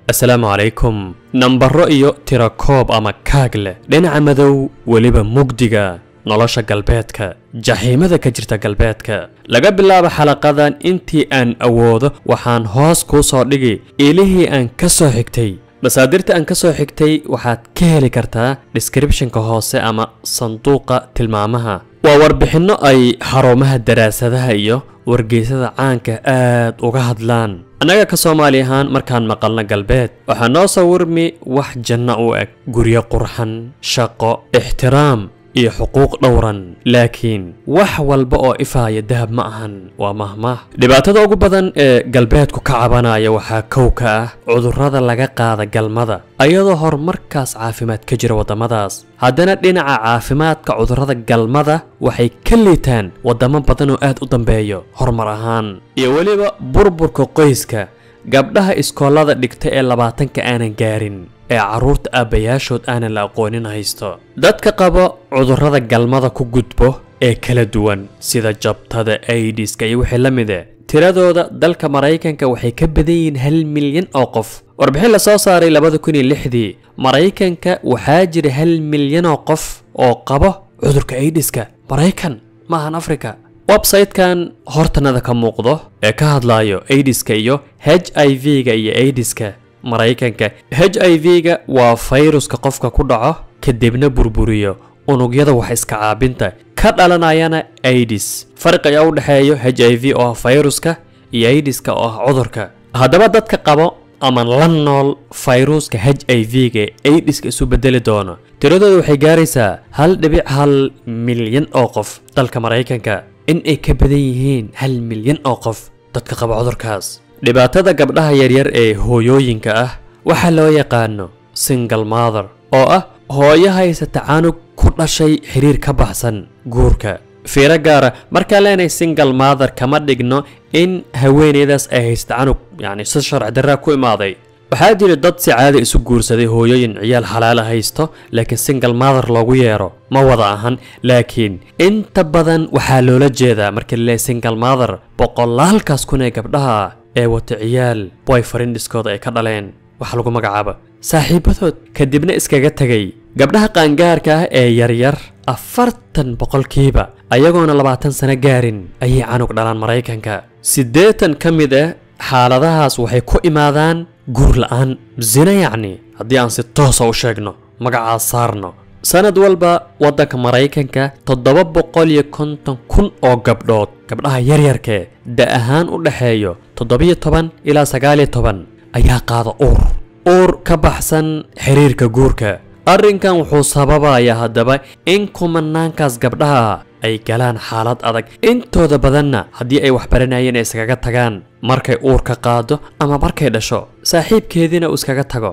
asalaamu calaykum nambaro iyo tirakoob ama kaag leh dhinaca madow weliba mugdiga nolosha galbeedka jaxiimada ka jirta galbeedka laga bilaabo xalaqadan intii aan awoodo waxaan hoos kuu soo dhigi ilihii aan ka soo xigtay masaadirta aan ka soo xigtay waxaad ka heli kartaa descriptionka hoose ama sanduuqa tilmaamaha waa warbixinno ay xarumaha daraasadaha iyo wargeysada caanka aad uga hadlaan annaga ka soomaali ahaan markaan maqalno galbeed waxaa noo sawirmi wax janno u eg guryo qurxan shaqo ixtiraam iyo xuquuq dhowran laakiin wax walba oo ifaaya dahab ma ahan waa mahmaah dhibaatada ugu badan ee galbeedku ka cabanaya waxaa kow ka ah cudurrada laga qaada galmada ayadoo horumarkaas caafimaad ka jira waddamadaas haddana dhinaca caafimaadka cudurrada galmada waxay ka liitaan waddamo badan oo aad u dambeeyo horumar ahaan iyo weliba burburka qoyska gabdhaha iskoolada dhigta ee labaatanka aanan gaarin ee carruurta aabbayaashood aanan la aqoonin haysto dadka qaba cudurrada galmada ku gudbo ee kala duwan sida jabtada aidiska iyo wixii la mide tiradooda dalka maraykanka waxay ka badan yihiin hal milyan oo qof warbixin la soo saaray labada kun iyo lixdii maraykanka waxaa jira hal milyan oo qof oo qabo cudurka aidiska maraykan ma ahan afrika websaytekan hortanada ka muuqdo ee ka hadlayo aidiska iyo h i v-ga iyo aidiska maraykanka h i v-ga waa fayruska qofka ku dhaco kadibna burburiyo unugyada wax iska caabinta ka dhalanayana aidis farqi ayaa u dhexeeyo h i v oo ah fayruska iyo aidiska oo ah cudurka haddaba dadka qabo ama la nool fayruuska h i v-ga ee aidiska isu bedeli doono tiradooda waxay gaaraysaa hal dhibic hal milyan oo qof dalka maraykanka in ay ka badan yihiin hal milyan oo qof dadka qaba cudurkaas dhibaatada gabdhaha yaryar ee hooyooyinka ah waxaa loo yaqaano single mother oo ah hooyo haysata canug ku dhashay xiriir ka baxsan guurka fiiro gaara markaan leenahay single mother kama dhigno in haweeneydaas ay haysta canug yacni si sharci darraa ku imaaday waxaa jira dad si caadi isu guursaday hooyooyin ciyaal xalaala haysto laakiin single mother loogu yeero ma wada ahan laakiin inta badan waxaa loola jeedaa marka laleeyahay single mother boqolaalkaas kun ee gabdhaha ah ee wata ciyaal boyfriendiskooda ay ka dhaleen waxa lagu magacaaba saaxiibadood kadibna iskaga tegay gabdhaha qaangaarka ah ee yaryar afartan boqolkiiba ayagoona labaatan sano gaarin ayay canug dhalaan maraykanka siddeetan ka mid ah xaaladahaas waxay ku imaadaan guur la'aan zina yacni haddii aan si toosa u sheegno magacaas saarno sanad walba waddanka maraykanka toddoba boqol iyo konton kun oo gabdhood gabdhaha yaryarkee da ahaan u dhexeeyo toddobiyo toban ilaa sagaaliyo toban ayaa qaada uur uur ka baxsan xiriirka guurka arrinkan wuxuu sababayaa haddaba in kumanaankaas gabdhaha ay galaan xaalad adag intooda badanna haddii ay waxbaranayeen ay iskaga tagaan markay uur ka qaado ama markay dhasho saaxiibkeediina uu iskaga tago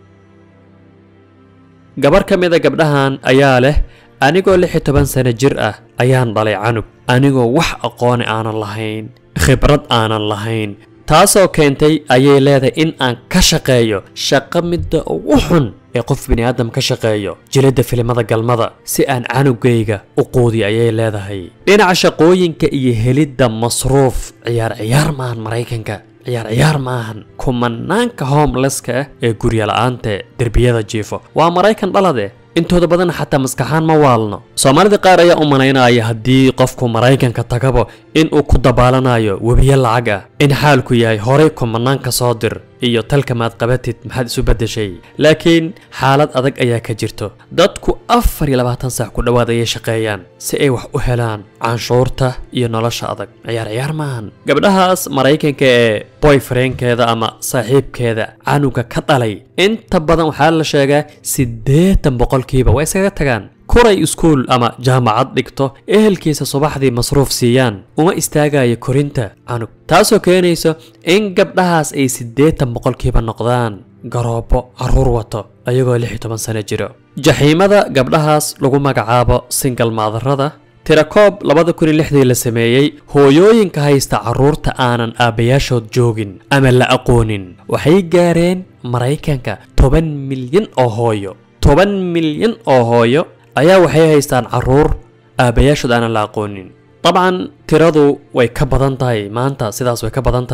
gabar ka mid a gabdhahan ayaa leh anigoo lix iyo toban sano jir ah ayaan dhalay canug anigoo wax aqooni aanan lahayn khibrad aanan lahayn taasoo keentay ayay leedahay in aan ka shaqeeyo shaqo midda ugu xun ee qof bini'aadam ka shaqeeyo jiladda filimada galmada si aan canugayga u quudiyo ayay leedahay dhinaca shaqooyinka iyo helidda masruuf ciyaar ciyaar maahan maraykanka ciyaar ciyaar maahan kumanaanka homelesska ah ee guryala'aanta derbiyada jiifo waa maraykan dhalade intooda badan xataa maskaxaan ma waalno soomaalida qaar ayaa u malaynaya haddii qofku maraykanka tagabo in uu ku dabaalanayo webiyo lacag ah in xaalku yahay horay kumanaanka soo dir iyo talka maad qabatid maxaad isu beddeshay laakiin xaalad adag ayaa ka jirto dadku afar iyo labaatan saac ku dhowaad ayay shaqeeyaan si ay wax u helaan canshuurta iyo nolosha adag ciyaar ciyaar maahan gabdhahaas maraykanka ee boyfriendkeeda ama saaxiibkeeda canuga ka dhalay inta badan waxaa la sheegaa siddeetan boqolkiiba waa iskaga tagaan kuray iskuul ama jaamacad dhigto ehelkiisa subaxdii masruuf siiyaan uma istaagayo korinta canug taasoo keenayso in gabdhahaas ay siddeetan boqolkiiba noqdaan garoobo carruur wato ayagoo lix iyo toban sano jiro jaxiimada gabdhahaas lagu magacaabo singal maadarada tirakoob labada kun iyo lixdii la sameeyey hooyooyinka haysta carruurta aanan aabbayaashood joogin ama la aqoonin waxay gaareen maraykanka toban milyan oo hooyo toban milyan oo hooyo ayaa waxay haystaan carruur aabbayaashood aanan la aqoonin dabcan tiradu way ka badan tahay maanta sidaas way ka badan tahay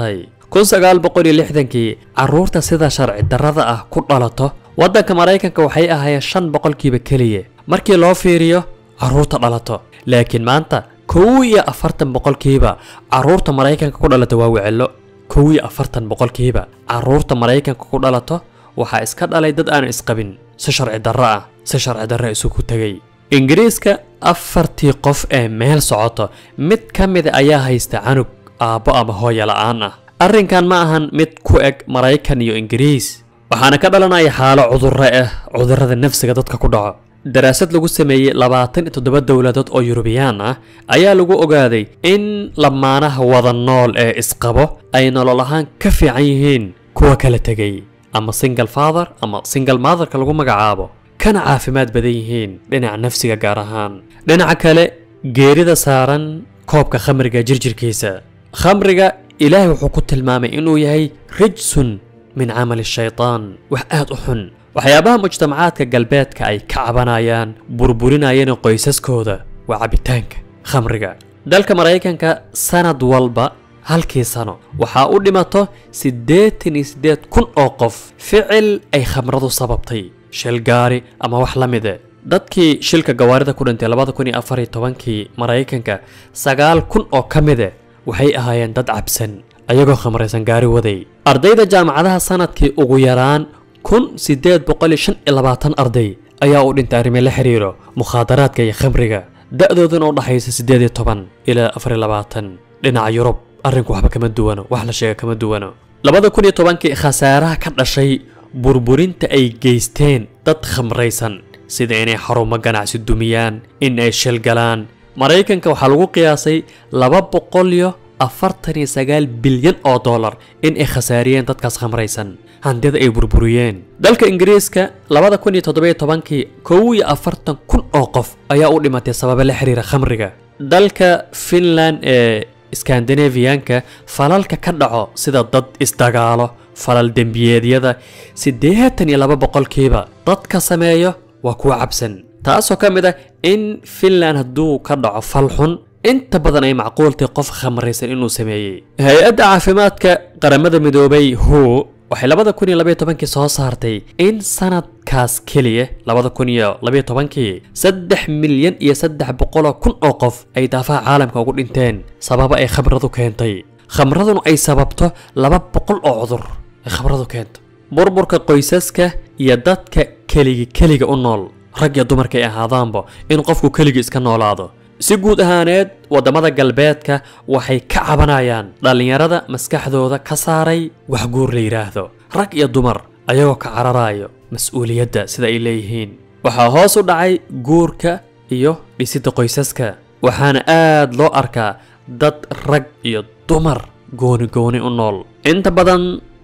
kun sagaal boqol iyo lixdankii carruurta sida sharci darrada ah ku dhalato waddanka maraykanka waxay ahaayeen shan boqolkiiba keliya markii loo fiiriyo carruurta dhalato laakiin maanta kow iyo afartan boqolkiiba carruurta maraykanka ku dhalata waa wecelo kow iyo afartan boqolkiiba carruurta maraykanka ku dhalato waxaa iska dhalay dad aan isqabin si sharci darro ah si sharci darro isugu tegay ingiriiska afartii qof ee meel socoto mid ka mida ayaa haysta canug aabbo ama hooya la'aan ah arrinkan ma ahan mid ku eg maraykan iyo ingiriis waxaana ka dhalanaya xaalo cudurro ah cudurrada nafsiga dadka ku dhaco daraasad lagu sameeyey labaatan iyo toddoba dowladood oo yurubiyaan ah ayaa lagu ogaaday in lamaanaha wada nool ee isqabo ay nolol ahaan ka fiican yihiin kuwa kala tegay ama single father ama single motherka lagu magacaabo kana caafimaad badan yihiin dhinaca nafsiga gaar ahaan dhinaca kale geerida saaran koobka khamriga jirjirkiisa khamriga ilaahay wuxuu ku tilmaamay inuu yahay rijsun min camali shaytaan wax aad u xun waxyaabaha mujtamacaadka galbeedka ay ka cabanayaan burburinayeen qoysaskooda waa cabitaanka khamriga dalka maraykanka sanad walba halkii sano waxaa u dhimato siddeetan iyo siddeed kun oo qof ficil ay khamradu sababtay shil gaari ama wax la mide dadkii shilka gawaarida ku dhintay labada kun iyo afar iyo tobankii maraykanka sagaal kun oo ka mide waxay ahaayeen dad cabsan ayagoo khamraysan gaari waday ardayda jaamacadaha sanadkii ugu yaraan kun siddeed boqol iyo shan iyo labaatan arday ayaa u dhintay arrimo la xiriiro mukhaadaraadka iyo khamriga da'dooduna u dhaxaysa siddeed iyo toban ilaa afar iyo labaatan dhinaca yurub arrinku waxba kama duwano wax la sheega kama duwano labada kun iyo tobankii khasaaraha ka dhashay burburinta ay geysteen dad khamraysan sida inay xarumo ganacsi dumiyaan in ay shil galaan maraykanka waxaa lagu qiyaasay laba boqol iyo afartan iyo sagaal bilyan oo dollar in ay khasaariyeen dadkaas khamraysan handida ay burburiyeen dalka ingiriiska labada kun iyo toddoba iyo tobankii kow iyo afartan kun oo qof ayaa u dhimatay sababa la xiriira khamriga dalka finland ee skandinafiyanka falalka ka dhaco sida dad isdagaalo falal dembiyeedyada siddeetan iyo laba boqolkiiba dadka sameeyo waa kuwa cabsan taasoo ka mid ah in finland hadduu ka dhaco fal xun inta badan ay macquultay qof khamraysan inuu sameeyey hay-adda caafimaadka qaramada midoobay who waxay labada kun iyo labaiyo tobankii soo saartay in sanadkaas keliya labada kun iyo labaiyo tobankii saddex milyan iyo saddex boqoloo kun oo qof ay daafaha caalamka ugu dhinteen sababa ay khamradu keentay khamraduna ay sababto laba boqol oo cudur ay khamradu keento burburka qoysaska iyo dadka keligi keliga u nool rag iyo dumarka ay ahaadaanba in qofku keligii iska noolaado si guud ahaaneed waddamada galbeedka waxay ka cabanayaan dhallinyarada maskaxdooda ka saaray wax guur la yidhaahdo rag iyo dumar ayagoo ka cararayo mas-uuliyadda sida ay leeyihiin waxaa hoos u dhacay guurka iyo dhisidda qoysaska waxaana aad loo arkaa dad rag iyo dumar gooni gooni u nool inta badan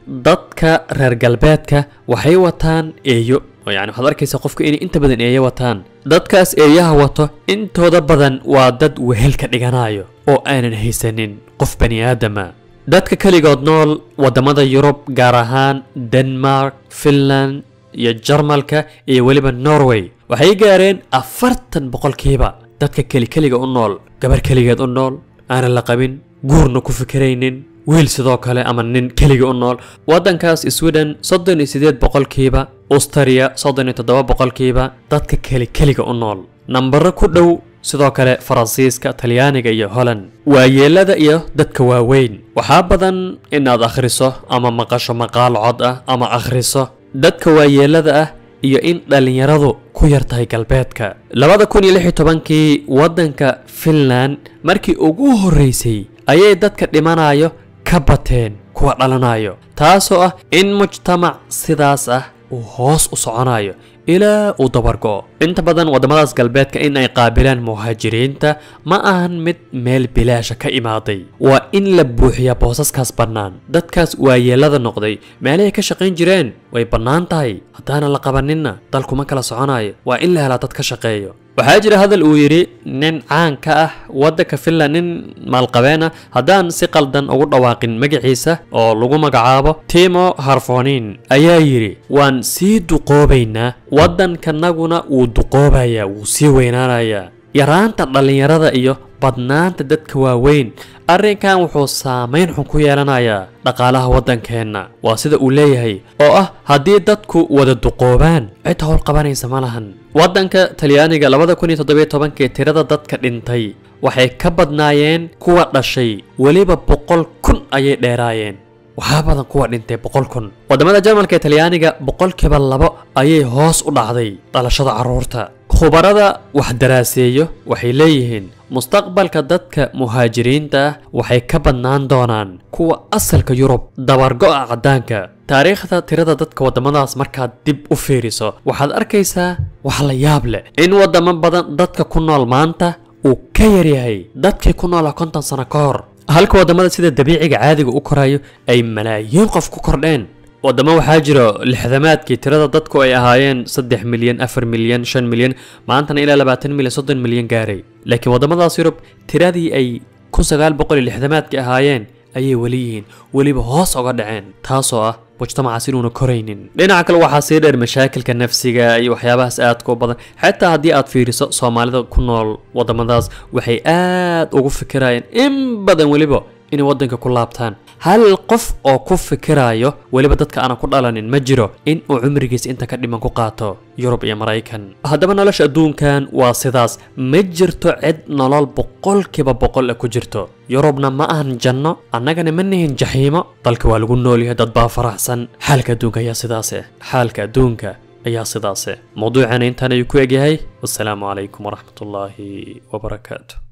dadka reer galbeedka waxay wataan eeyo oo yani waxaad arkaysaa qofka inay inta badan eeyo wataan dadkaas eeyaha wato intooda badan waa dad wehel ka dhiganayo oo aanan haysanin qof bani aadama dadka keligood nool waddamada yurub gaar ahaan denmark finland iyo jarmalka iyo weliba norway waxay gaareen afartan boqolkiiba dadka kelikeliga u nool gabar keligeed u nool aanan la qabin guurna ku fikiraynin wiil sidoo kale ama nin keliga u nool waddankaas sweden soddon iyo siddeed boqolkiiba australia soddon iyo toddoba boqolkiiba dadka keli keliga u nool nambaro ku dhow sidoo kale faransiiska talyaaniga iyo holland waayeelada iyo dadka waaweyn waxaa badan inaad akhriso ama maqasho maqaal cod ah ama akhriso dadka waayeelada ah iyo in dhallinyaradu ku yar tahay galbeedka labada kun iyo lix iyo tobankii waddanka finland markii ugu horreysay ayay dadka dhimanayo ka bateen kuwa dhalanayo taasoo ah in mujtamac sidaas ah uu hoos u soconayo ilaa uu dabargo'o inta badan waddamadaas galbeedka in ay qaabilaan muhaajiriinta ma ahan mid meel bilaasha ka imaaday waa in la buuxiyaa boosaskaas bannaan dadkaas waayeelada noqday meelahay ka shaqayn jireen way bannaan tahay haddaanan la qabaninna dalkuma kala soconayo waa in la helaa dad ka shaqeeyo waxaa jira hadal uu yidhi nin caan ka ah waddanka finland nin maalqabeen ah haddaan si qaldan ugu dhawaaqin magaciisa oo lagu magacaabo timo harfonin ayaa yidhi waan sii duqoobaynaa waddankanaguna wuu duqoobayaa wuu sii weynaanayaa yaraanta dhallinyarada iyo badnaanta dadka waaweyn arrinkan wuxuu saamayn xun ku yeelanayaa dhaqaalaha waddankeenna waa sida uu leeyahay oo ah haddii dadku wada duqoobaan cid howl qabanaysa ma lahan waddanka talyaaniga labada kun iyo toddobiyo tobankii tirada dadka dhintay waxay ka badnaayeen kuwa dhashay weliba boqol kun ayay dheeraayeen waxaa badan kuwa dhintay boqol kun waddamada jarmalka ee talyaaniga boqolkiiba labo ayay hoos u dhacday dhalashada carruurta khubarada wax daraaseeyo waxay leeyihiin mustaqbalka dadka muhaajiriinta ah waxay ka badnaan doonaan kuwa asalka yurub dabargo'a caddaanka taariikhda tirada dadka waddamadaas markaad dib u fiiriso waxaad arkaysaa wax la yaab leh in waddamo badan dadka ku nool maanta uu ka yaryahay dadkii ku noolaa konton sano ka hor halka waddamada sida dabiiciga caadiga u korayo ay malaayiin qof ku kordheen waddamo waxaa jiro lixdamaadkii tirada dadku ay ahaayeen saddex milyan afar milyan shan milyan maantana ilaa labaatan milyan soddon milyan gaaray laakiin waddamadaas yurub tiradii ay kun sagaal boqol iyo lixdamaadkii ahaayeen ayay weli yihiin weliba hoos oga dhaceen taasoo ah mujtamacaas inuuna koraynin dhinaca kale waxaa sii dheer mashaakilka nafsiga iyo waxyaabahaas aadka u badan xataa haddii aad fiiriso soomaalida ku nool waddamadaas waxay aad ugu fikirayeen in badan weliba inay waddanka ku laabtaan hal qof oo ku fikirayo weliba dadka aanan ku dhalanin ma jiro in uu cumrigiisa inta ka dhiman ku qaato yurub iyo maraykan haddaba nolosha adduunkan waa sidaas ma jirto cid nolol boqolkiiba boqol ah ku jirto yurubna ma ahan janno annagana ma nihin jaxiimo dalka waa lagu noolyahay dad baa faraxsan xaalka adduunka ayaa sidaase xaalka adduunka ayaa sidaase mawduucana intaan ayuu ku egyahay wassalaamu calaykum waraxmatullaahi wabarakaatu